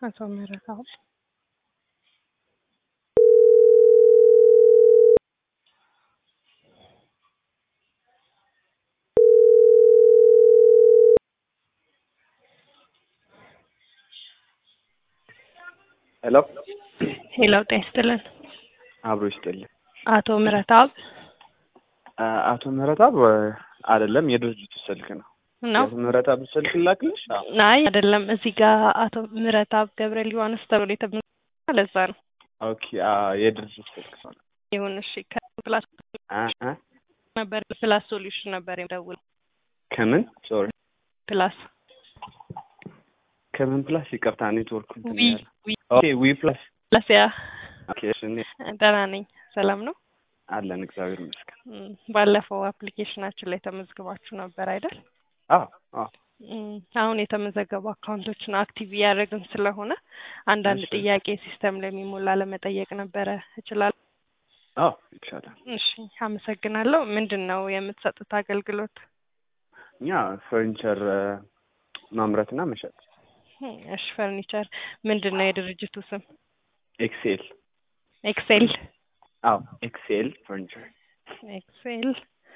አቶ ምህረተአብ ሄሎ ሄሎ ጤና ይስጥልን አብሮ ይስጥልኝ። አቶ ምህረተአብ አ- አቶ ምህረተአብ አይደለም፣ የድርጅቱ ስልክ ነው። ነው የአቶ ምህረተአብ ስልክ ላክልሽ? አዎ። አይ አይደለም እዚህ ጋር አቶ ምህረተአብ ገብረ ሊባኖስ ተብሎ የተመዘገበ ለዛ ነው ኦኬ። አ የድርጅቱ ስልክ ነው። ይሁን እሺ ከፕላስ አ አ ነበር ፕላስ ሶሉሽን ነበር የደውለው ከምን ሶሪ፣ ፕላስ ከምን ፕላስ? ይቅርታ ኔትወርክ እንትን ዊ ያለ። ዊ ኦኬ ዊ ፕላስ። ፕላስ ያ ኦኬ እሺ፣ እኔ ደህና ነኝ ሰላም ነው አለን እግዚአብሔር ይመስገን። እም፣ ባለፈው አፕሊኬሽናችን ላይ ተመዝግባችሁ ነበር አይደል አዎ አዎ እም፣ አሁን የተመዘገቡ አካውንቶችን አክቲቭ እያደረግን ስለሆነ አንዳንድ እሺ። ጥያቄ ሲስተም ላይ የሚሞላ ለመጠየቅ ነበረ እችላለሁ አዎ ይቻላል። እሺ አመሰግናለሁ ምንድን ነው የምትሰጡት አገልግሎት እኛ ፈርኒቸር ማምረትና መሸጥ እም፣ እሺ ፈርኒቸር ምንድን ነው የድርጅቱ ስም ኤክሴል። ኤክሴል አዎ ኤክሴል ፈርኒቸር ኤክሴል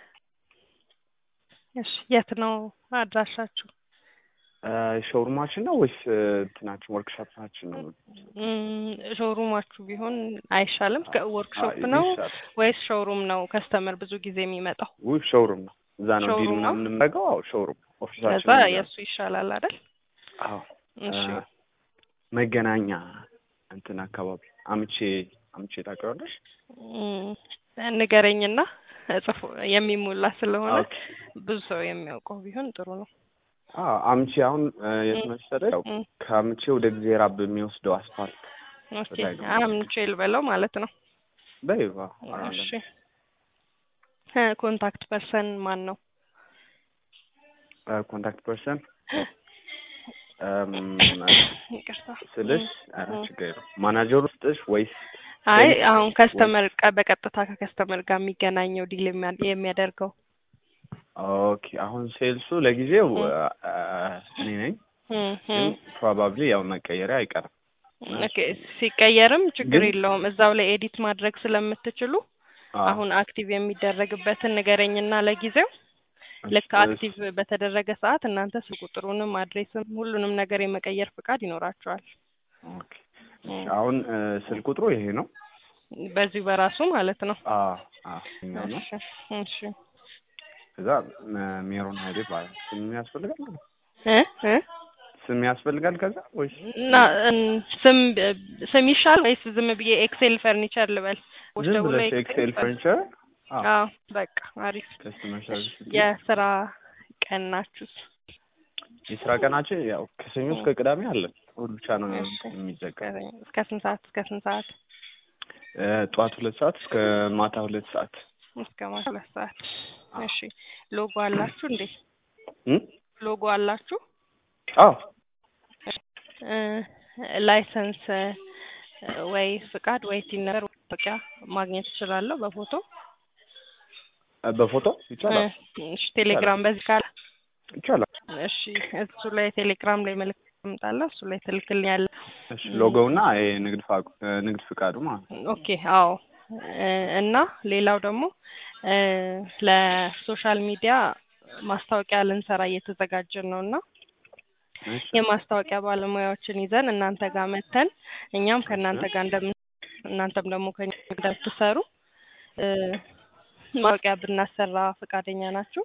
እሺ የት ነው አድራሻችሁ ሾሩማችን ነው ወይስ እንትናችን ወርክሾፓችን ነው? እም፣ ሾሩማችሁ ቢሆን አይሻልም ወርክሾፕ አይ፣ ነው ይሻላል። ወይስ ሾሩም ነው ከስተመር ብዙ ጊዜ የሚመጣው ውይ ሾሩም ነው። እዛ ነው ዲል ሾሩም ነው? የምናደርገው። አዎ ሾሩም ኦፊሳችን ከዛ ነው እዛ። የእሱ ይሻላል አይደል አዎ እሺ አ፣ መገናኛ እንትን አካባቢ አምቼ አምቼ ታውቂዋለሽ? እም፣ ንገረኝና እጽፎ የሚሞላ ስለሆነ ኦኬ። ብዙ ሰው የሚያውቀው ቢሆን ጥሩ ነው አዎ አምቼ አሁን እ፣ የት እም፣ መሰለሽ? ያው እም፣ ከአምቼ ወደ ጊዜራ በሚወስደው አስፋልት ኦኬ ላይ ነው አምቼል በለው ማለት ነው በይባ እሺ እ፣ ኮንታክት ፐርሰን ማን ነው ኮንታክት ፐርሰን ይቅርታ ስልሽ ኧረ እም። ችግር የለውም። ማናጀሩ ስጥሽ ወይስ አይ ሴልስ አሁን ከስተመር ቀ- በቀጥታ ከከስተመር ጋር የሚገናኘው ዲል የሚያ- የሚያደርገው ኦኬ አሁን ሴልሱ ለጊዜው እም። አ፣ እኔ ነኝ፣ እም፣ ግን እም። ፕሮባብሊ ያው መቀየሪያ አይቀርም። ኦኬ ሲቀየርም ችግር ግን- የለውም እዛው ላይ ኤዲት ማድረግ ስለምትችሉ አዎ። አሁን አክቲቭ የሚደረግበትን ንገረኝና ለጊዜው ልክ እሺ፣ አክቲቭ በተደረገ ሰዓት እናንተ ስልክ ቁጥሩንም አድሬስም ሁሉንም ነገር የመቀየር ፍቃድ ይኖራቸዋል ኦኬ። እሺ፣ አሁን እ፣ ስልክ ቁጥሩ ይሄ ነው። በዚሁ በራሱ ማለት ነው አዎ አዎ ይኸኛው ነው። እሺ እሺ ከዛ ሜ- ሜሮን ሀይሌ ይባላል። ስም ያስፈልጋል? እ እ ስም ያስፈልጋል ከዛ ወይስ እና እም፣ ስም ስም ይሻል ወይስ ዝም ብዬ ኤክሴል ፈርኒቸር ልበል? ወይስ ዝም ደውሎ ብለሽ ኤክሴል ፈርኒቸር? አዎ አዎ በቃ አሪፍ። ከስተመር ሰርቪስ የስራ ቀን ናችሁስ? የስራ ቀናችን ያው ከሰኞ እስከ ቅዳሜ አለን። እሑድ ብቻ ነው እሺ። የሚዘጋው። እስከ ስንት ሰዓት እስከ ስንት ሰዓት? እ፣ ጠዋት ሁለት ሰዓት እስከ ማታ ሁለት ሰዓት እስከ ማታ ሁለት ሰዓት። እሺ ሎጎ አላችሁ እንዴ? እ? ሎጎ አላችሁ? አዎ እ፣ ላይሰንስ እ፣ ወይ ፍቃድ ወይ ቲን ነገር መታወቂያ ማግኘት እችላለሁ በፎቶ? በፎቶ ይቻላል እ፣ እሺ ቴሌግራም በዚህ ካለ ይቻላል። እሺ እሱ ላይ ቴሌግራም ላይ መልዕክት አምጣለሁ እሱ ላይ ትልክልኛለህ። እሺ ሎጎውና ይሄ ንግድ ፋቁ ንግድ ፍቃዱ ማለት ነው። ኦኬ አዎ እ፣ እና ሌላው ደግሞ እ፣ ለሶሻል ሚዲያ ማስታወቂያ ልንሰራ እየተዘጋጀን ነው እና እሺ የማስታወቂያ ባለሙያዎችን ይዘን እናንተ ጋር መተን እኛም ከእናንተ ጋር እንደምን እናንተም ደግሞ ከኛ ጋር እንደምትሰሩ እ፣ ማስታወቂያ ብናሰራ ፈቃደኛ ናችሁ?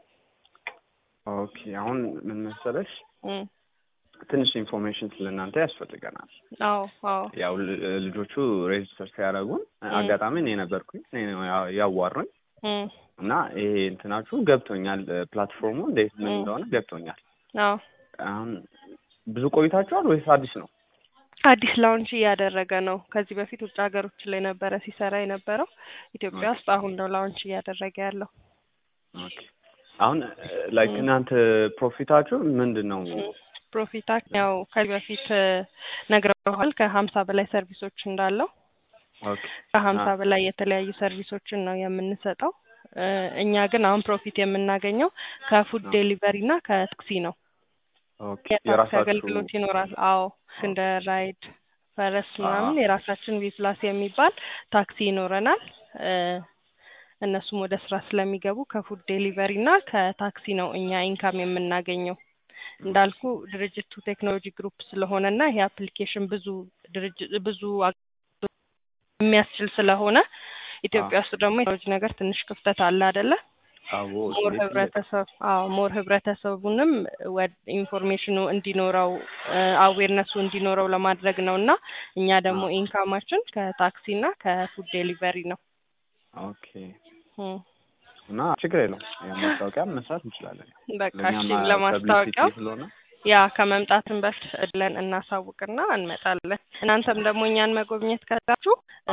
ኦኬ አሁን ምን መሰለሽ እም፣ ትንሽ ኢንፎርሜሽን ስለ እናንተ ያስፈልገናል። አዎ አዎ ያው ል- ልጆቹ ሬጅስተር ሲያደርጉን እም። አጋጣሚ እኔ ነበርኩኝ እኔ ነው ያ- ያዋሩኝ እም፣ እና ይሄ እንትናችሁ ገብቶኛል፣ ፕላትፎርሙ እንዴት ምን እም። እንደሆነ ገብቶኛል። አዎ አሁን ብዙ ቆይታችኋል ወይስ አዲስ ነው? አዲስ ላውንች እያደረገ ነው። ከዚህ በፊት ውጭ ሀገሮች ላይ ነበረ ሲሰራ የነበረው ኢትዮጵያ ውስጥ አሁን ነው ላውንች እያደረገ ያለው። ኦኬ አሁን ላይክ እም። እናንተ ፕሮፊታችሁ ምንድን ነው? ፕሮፊታችን ያው ከዚህ በፊት እ፣ ነግረውሃል ከሀምሳ በላይ ሰርቪሶች እንዳለው ኦኬ ከሀምሳ አ- በላይ የተለያዩ ሰርቪሶችን ነው የምንሰጠው። እ፣ እኛ ግን አሁን ፕሮፊት የምናገኘው ከፉድ አ- ዴሊቨሪ እና ከታክሲ ነው። ኦኬ የታክሲ የራሳችሁ አገልግሎት ይኖራል። አዎ እንደ ራይድ ፈረስ አ ምናምን የራሳችን ቪፕላስ የሚባል ታክሲ ይኖረናል። እ እነሱም ወደ ስራ ስለሚገቡ ከፉድ ዴሊቨሪ እና ከታክሲ ነው እኛ ኢንካም የምናገኘው። እንዳልኩ ድርጅቱ ቴክኖሎጂ ግሩፕ ስለሆነ እና ይሄ አፕሊኬሽን ብዙ ድርጅት ብዙ አገልግሎት የሚያስችል ስለሆነ ኢትዮጵያ ውስጥ ደግሞ የቴክኖሎጂ ነገር ትንሽ ክፍተት አለ አይደለ? አዎ ሞር እሱ ላይ ትልቅ ህብረተሰብ አዎ ሞር ህብረተሰቡንም ወደ ኢንፎርሜሽኑ እንዲኖረው አዌርነሱ እንዲኖረው ለማድረግ ነው እና እኛ ደግሞ አ ኢንካማችን ከታክሲ እና ከፉድ ዴሊቨሪ ነው። ኦኬ እም። እና ችግር የለውም ማስታወቂያ መስራት እንችላለን። በቃ ለእኛም እሺ ፐብሊሲቲ ለማስታወቂያው ስለሆነ ያ ከመምጣትን በፊት ብለን እናሳውቅና እንመጣለን። እናንተም ደግሞ እኛን መጎብኘት ከዛችሁ አ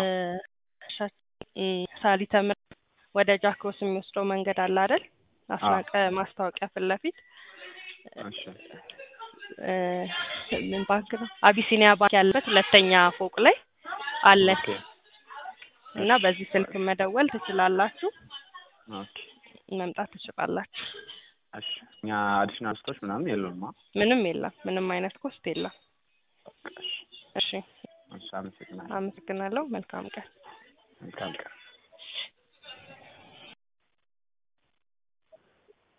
ሳሊተ ምሕረት ወደ ጃክሮስ የሚወስደው መንገድ አለ አይደል? አ አስናቀ ማስታወቂያ ፊት ለፊት እሺ እ ምን ባንክ ነው? አቢሲኒያ ባንክ ያለበት ሁለተኛ ፎቅ ላይ አለን ኦኬ እና እሺ በዚህ ስልክ መደወል ትችላላችሁ፣ ኦኬ መምጣት ትችላላችሁ። እሺ እኛ አዲሽናል ስቶች ምናምን የለውም። ምንም የለም፣ ምንም አይነት ኮስት የለም። እሺ እሺ እሺ አመሰግናለሁ። አመሰግናለሁ። መልካም ቀን። መልካም ቀን።